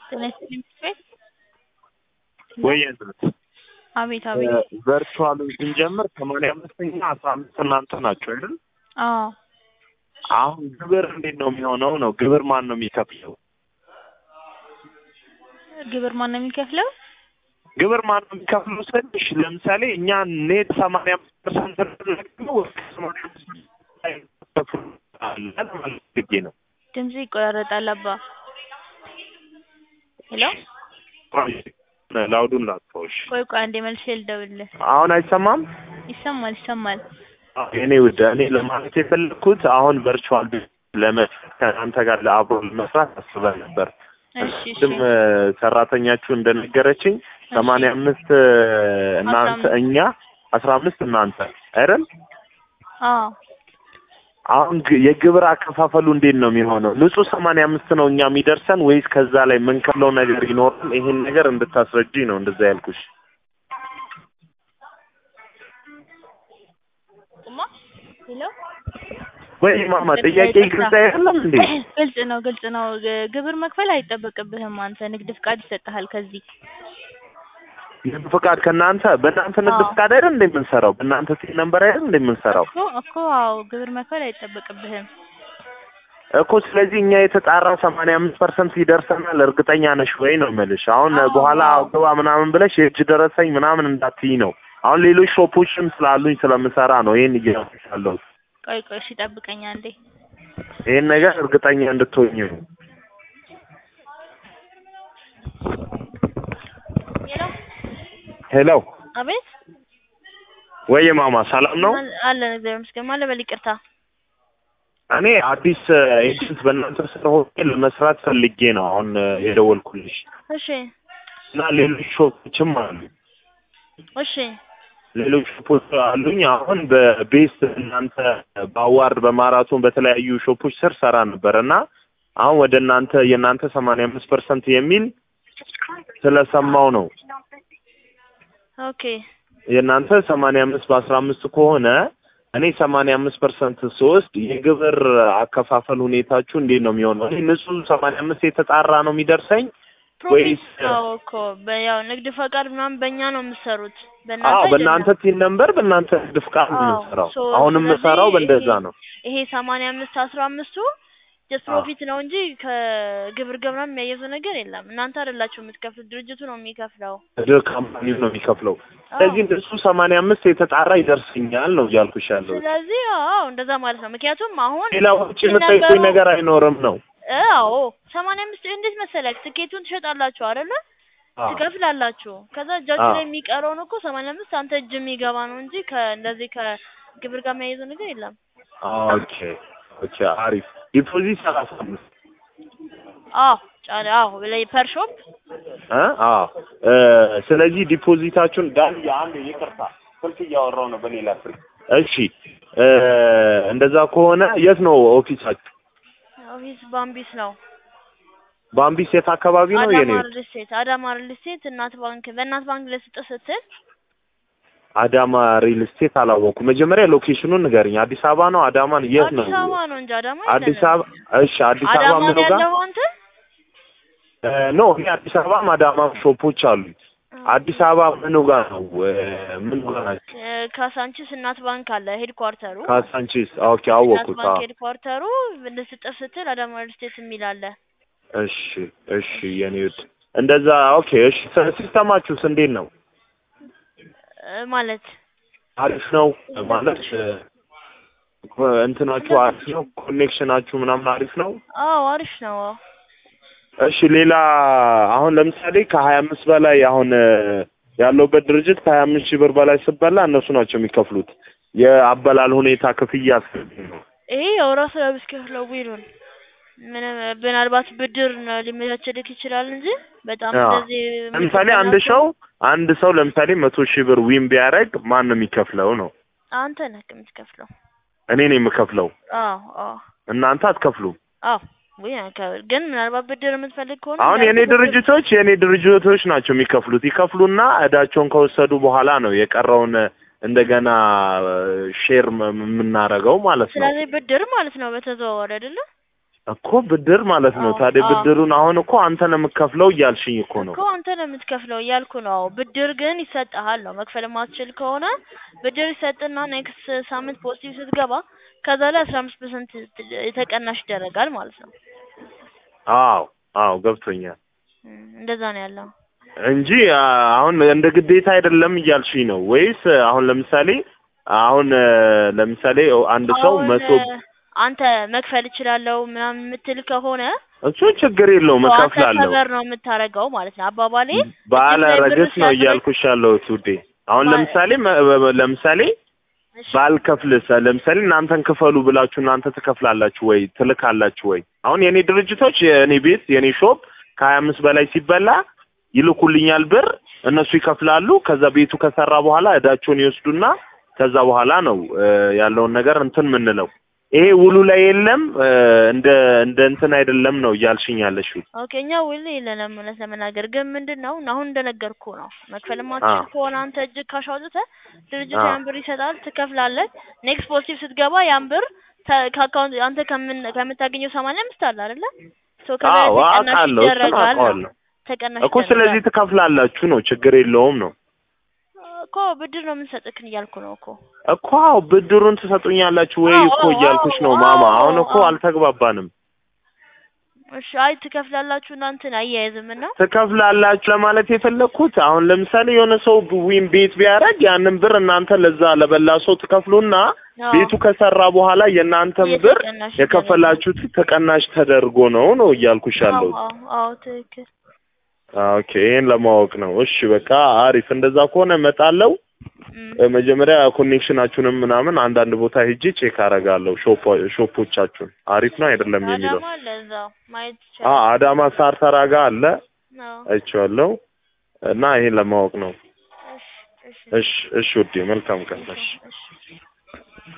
ጤና ይስጥልኝ ቤት ወይ እናት አቤት አቤት ቨርቹዋሉን ስንጀምር ሰማንያ አምስተኛ አስራ አምስት እናንተ ናቸው አይደል? አዎ አሁን ግብር እንዴት ነው የሚሆነው? ነው ግብር ማን ነው የሚከፍለው? ግብር ማን ነው የሚከፍለው? ግብር ማን ነው የሚከፍለው ስልሽ ለምሳሌ እኛ ኔት ሰማንያ አምስት ፐርሰንት ነው ሰማንያ አምስት ማለት ነው። ድምጽ ይቆራረጣል አባ ሄሎ ላውዱን ላጥፋዎች። ቆይ ቆይ አንዴ መልሼ ልደውልልህ አሁን አይሰማም? ይሰማል ይሰማል እኔ ውድ እኔ ለማለት የፈለግኩት አሁን ቨርቹዋል ለመስራት ከአንተ ጋር ለአብሮ ለመስራት አስበን ነበር። እሺ እሺ ቅድም ሰራተኛችሁ እንደነገረችኝ ሰማንያ አምስት እናንተ እኛ አስራ አምስት እናንተ አይደል? አዎ አሁን ግ- የግብር አከፋፈሉ እንዴት ነው የሚሆነው? ንጹህ ሰማንያ አምስት ነው እኛ የሚደርሰን ወይስ ከዛ ላይ የምንከፍለው ነገር ይኖራል? ይሄን ነገር እንድታስረጅኝ ነው እንደዛ ያልኩሽ። ቁማ ሄሎ ወይ ማማ ጥያቄ ግልጽ አይደለም እንዴ? ግልጽ ነው ግልጽ ነው ግ- ግብር መክፈል አይጠበቅብህም አንተ ንግድ ፍቃድ ይሰጥሃል ከዚህ ንግድ ፍቃድ ከእናንተ በእናንተ ንግድ አዎ። ፍቃድ አይደል እንደ የምንሰራው? በእናንተ ሲል ነበር አይደል እንደ የምንሰራው እኮ እኮ አዎ ግብር መክፈል አይጠበቅብህም እኮ። ስለዚህ እኛ የተጣራ ሰማንያ አምስት ፐርሰንት ይደርሰናል እርግጠኛ ነሽ ወይ ነው የምልሽ። አሁን አዎ። በኋላ ግባ ምናምን ብለሽ የእጅ ደረሰኝ ምናምን እንዳትዪ ነው። አሁን ሌሎች ሾፖችም ስላሉኝ ስለምሰራ ነው ይሄን እያልኩሽ ያለሁት። ቆይ ቆይ እሺ ጠብቀኝ አንዴ ይሄን ነገር እርግጠኛ እንድትሆኝ ነው። ሄሎ ሄሎ አቤት ወይ ማማ ሰላም ነው? አለ- አለን እግዚአብሔር ይመስገን ማን ልበል ይቅርታ እኔ አዲስ ኤጀንት በእናንተ ስር ሆኜ ለመስራት ፈልጌ ነው አሁን የደወልኩልሽ እሺ እና ሌሎች ሾፖችም አሉ እሺ ሌሎች ሾፖች አሉኝ። አሁን በቤስት እናንተ በአዋርድ በማራቶን በተለያዩ ሾፖች ስር ሰራ ነበር እና አሁን ወደ እናንተ የእናንተ ሰማንያ አምስት ፐርሰንት የሚል ስለሰማው ነው ኦኬ የእናንተ ሰማንያ አምስት በአስራ አምስት ከሆነ እኔ ሰማንያ አምስት ፐርሰንት ስወስድ የግብር አከፋፈል ሁኔታችሁ እንዴት ነው የሚሆነው? እኔ ንጹህ ሰማንያ አምስት የተጣራ ነው የሚደርሰኝ ወይስ ፕሮፊት ነው እኮ በ- ያው ንግድ ፈቃድ ምናምን በእኛ ነው የምትሰሩት አዎ በእናንተ በእናንተ አይደለም። ቲን ነምበር በእናንተ ንግድ ፍቃድ ነው አዎ፣ የምንሰራው። ሶ አሁን ስለዚህ የምሰራው በእንደዛ ይሄ- ነው። ይሄ ሰማንያ አምስት አስራ አምስቱ ጀስት አዎ። ፕሮፊት ነው እንጂ ከግብር ጋር ምናምን የሚያየዘው ነገር የለም። እናንተ አይደላችሁ የምትከፍሉት፣ ድርጅቱ ነው የሚከፍለው። ድር ካምፓኒው ነው የሚከፍለው። ስለዚህ እሱ ሰማንያ አምስት የተጣራ ይደርሰኛል ነው እያልኩሽ ያለው። ስለዚህ አዎ እንደዛ ማለት ነው። ምክንያቱም አሁን ሌላ ውጭ የምጠይቁኝ ነገሩ- ነገር አይኖርም ነው። አዎ ሰማንያ አምስት እንዴት መሰለክ ትኬቱን ትሸጣላችሁ አይደለ? አዎ። ትከፍላላችሁ። ከዛ እጃችሁ አዎ። ላይ የሚቀረውን እኮ ሰማንያ አምስት አንተ እጅ የሚገባ ነው እንጂ ከእንደዚህ ከግብር ጋር የሚያይዘው ነገር የለም። ኦኬ ኦኬ፣ አሪፍ ዲፖዚት ሰላሳ አምስት አዎ ጫለ አዎ ላይ ፐር ሾፕ እ አዎ እ ስለዚህ ዲፖዚታችሁን ዳን አንድ ይቅርታ ስልክ እያወራው ነው በሌላ ስልክ። እሺ እ እንደዛ ከሆነ የት ነው ኦፊሳችሁ? ኦፊስ ባምቢስ ነው። ባምቢስ የት አካባቢ ነው? የኔ አዳማ ሪል ስቴት አዳማ ሪል ስቴት እናት ባንክ በእናት ባንክ ለስጥ ስትል አዳማ ሪል ስቴት አላወኩም። መጀመሪያ ሎኬሽኑን ንገርኝ። አዲስ አበባ ነው? አዳማ ነው? የት ነው? አዲስ አበባ ነው እንጂ አዳማ አዲስ የለንም። አበባ እሺ፣ አዲስ አበባ አዳማ ምኑ ነው ጋር ያለው አንተ? እ ኖ እኔ አዲስ አበባም አዳማም ሾፖች አሉኝ። አዲስ አበባ ምኑ ጋር ነው? እ ምኑ ጋር ናቸው? እ ካሳንቺስ እናት ባንክ አለ ሄድኳርተሩ። ካሳንቺስ። ኦኬ እናት አወኩት። ባንክ አዎ ሄድኳርተሩ ልስጥ ስትል አዳማ ሪል ስቴት የሚል አለ። እሺ እሺ፣ የኔ ውድ እንደዛ ኦኬ። እሺ ሲ- ሲስተማችሁስ እንዴት ነው? እ ማለት አሪፍ ነው ማለት እ እንትናችሁ አሪፍ ነው? ኮኔክሽናችሁ ምናምን አሪፍ ነው? አዎ አሪፍ ነው። አዎ እሺ ሌላ አሁን ለምሳሌ ከሀያ አምስት በላይ አሁን እ ያለውበት ድርጅት ከሀያ አምስት ሺህ ብር በላይ ስበላ እነሱ ናቸው የሚከፍሉት። የአበላል ሁኔታ ክፍያ አስገቢ ነው። ይሄ ያው ራሱ ለብስከፍለው ቢሉን ምንም ምናልባት ብድር ነው ሊመቻቸልክ ይችላል እንጂ በጣም አዎ። እንደዚህ ለምሳሌ አንድ ሰው አንድ ሰው ለምሳሌ መቶ ሺህ ብር ዊን ቢያደርግ ማን ነው የሚከፍለው ነው? አንተ ነህ የምትከፍለው። እኔ ነኝ የምከፍለው። አዎ አዎ እናንተ አትከፍሉም። አዎ ወይ አንከ- ግን ምናልባት ብድር የምትፈልግ ከሆነ አሁን የኔ እንዳልኩህ ብድር- ድርጅቶች የኔ ድርጅቶች ናቸው የሚከፍሉት። ይከፍሉና እዳቸውን ከወሰዱ በኋላ ነው የቀረውን እንደገና ሼር የምናረገው ማለት ነው። ስለዚህ ብድር ማለት ነው በተዘዋዋሪ አይደለ? ነው እኮ ብድር ማለት ነው። አዎ፣ ታዲያ አዎ። ብድሩን አሁን እኮ አንተ ነው የምትከፍለው እያልሽኝ እኮ ነው። እኮ አንተ ነው የምትከፍለው እያልኩ ነው። ብድር ግን ይሰጥሃል ነው። መክፈል የማትችል ከሆነ ብድር ይሰጥና ኔክስት ሳምንት ፖዚቲቭ ስትገባ ከዛ ላይ አስራ አምስት ፐርሰንት የተቀናሽ ይደረጋል ማለት ነው። አዎ አዎ ገብቶኛል እም፣ እንደዛ ነው ያለው። እንጂ አ፣ አሁን እንደ ግዴታ አይደለም እያልሽኝ ነው ወይስ አሁን ለምሳሌ አሁን እ፣ ለምሳሌ አንድ ሰው አሁን መቶ አንተ መክፈል እችላለሁ ምናምን የምትል ከሆነ እሱ ችግር የለውም ሰው አንተ እከፍላለሁ። ከበር ነው የምታደርገው ማለት ነው። አባባሌ ባለ እጅግ ላይ ብር ረገስ ነው ሲያድር- እያልኩሽ ያለሁት ውዴ። አሁን ባለ- ለምሳሌ መ- በ- ለምሳሌ እሺ፣ ባልከፍልስ ለምሳሌ እናንተን ክፈሉ ብላችሁ እናንተ ትከፍላላችሁ ወይ ትልካላችሁ ወይ? አሁን የኔ ድርጅቶች የኔ ቤት የኔ ሾፕ ከሀያ አምስት በላይ ሲበላ ይልኩልኛል ብር፣ እነሱ ይከፍላሉ። ከዛ ቤቱ ከሰራ በኋላ እዳቸውን ይወስዱና ከዛ በኋላ ነው እ፣ ያለውን ነገር እንትን ምንለው። ይሄ ውሉ ላይ የለም እ፣ እንደ እንደ እንትን አይደለም ነው እያልሽኝ ያለሽው። ኦኬ እኛ ውል የለንም እውነት ለመናገር ግን ምንድን ነው አሁን እንደነገርኩ ነው መክፈል ማትችል አዎ። ከሆነ አንተ እጅግ ካሽ አውጥተህ ድርጅቱ አዎ። ያን ብር ይሰጣል ትከፍላለህ ኔክስት ፖዚቲቭ ስትገባ ያን ብር ተ- ከአካውንት አንተ ከምን ከምታገኘው ሰማንያ አምስት አለ አይደለ ሶ ከዛ አዎ ተቀናሽ አውቃለሁ፣ እሱን ይደረጋል ነው አውቀዋለሁ ተቀናሽ እኮ። ስለዚህ ትከፍላላችሁ ነው ችግር የለውም ነው እኮ ብድር ነው የምንሰጥክን እያልኩ ነው እኮ እኮ አዎ ብድሩን ትሰጡኛላችሁ ወይ አዎ፣ እኮ አዎ፣ እያልኩሽ ነው አዎ፣ ማማ። አዎ፣ አሁን እኮ አዎ። አልተግባባንም። እሺ አይ ትከፍላላችሁ እናንተን አያያዝም እና ትከፍላላችሁ ለማለት የፈለግኩት አሁን ለምሳሌ የሆነ ሰው ዊም ቤት ቢያደርግ ያንን ብር እናንተ ለዛ ለበላ ሰው ትከፍሉና አዎ። ቤቱ ከሰራ በኋላ የእናንተን ብር የተቀናሽ የከፈላችሁት ተቀናሽ ተደርጎ ነው ነው እያልኩሽ አዎ ያለሁት። አዎ አዎ ትክክል ኦኬ ይሄን ለማወቅ ነው። እሺ በቃ አሪፍ። እንደዛ ከሆነ እመጣለሁ። እም። እ፣ መጀመሪያ ኮኔክሽናችሁንም ምናምን አንዳንድ ቦታ ሄጄ ቼክ አደርጋለሁ። ሾፖ ሾፖቻችሁን አሪፍ ነው አይደለም የሚለው አዳማ አለ እዛው ማየት አ ይቻላል አዳማ ሳር ተራ ጋ አለ አዎ አይቼዋለሁ። እና ይሄን ለማወቅ ነው። እሺ እሺ እሺ እሺ ውዴ መልካም ቀን። እሺ እሺ